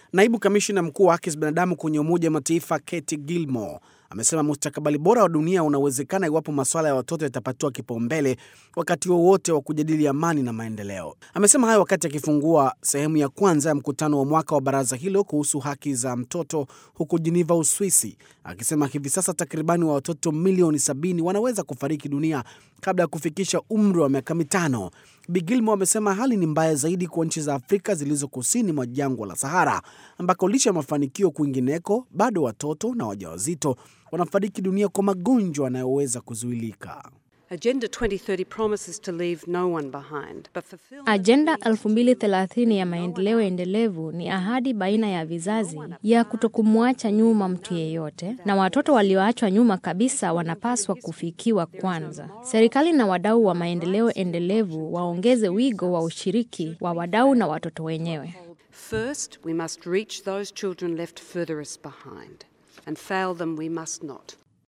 Naibu kamishina mkuu wa haki za binadamu kwenye Umoja wa Mataifa Katy Gilmore amesema mustakabali bora wa dunia unawezekana iwapo masuala ya watoto yatapatiwa kipaumbele wakati wowote wa, wa kujadili amani na maendeleo. Amesema hayo wakati akifungua sehemu ya kwanza ya mkutano wa mwaka wa baraza hilo kuhusu haki za mtoto huko Geneva, Uswisi, akisema hivi sasa takribani wa watoto milioni sabini wanaweza kufariki dunia kabla ya kufikisha umri wa miaka mitano. Bi Gilmore amesema hali ni mbaya zaidi kwa nchi za Afrika zilizo kusini mwa jangwa la Sahara, ambako licha ya mafanikio kwingineko, bado watoto na wajawazito wanafariki dunia kwa magonjwa yanayoweza kuzuilika. Agenda 2030 promises to leave no one behind, but fulfill Ajenda 2030 ya maendeleo endelevu ni ahadi baina ya vizazi ya kutokumwacha nyuma mtu yeyote, na watoto walioachwa nyuma kabisa wanapaswa kufikiwa kwanza. Serikali na wadau wa maendeleo endelevu waongeze wigo wa ushiriki wa wadau na watoto wenyewe. First, we must reach those children left furthest behind, and fail them we must not.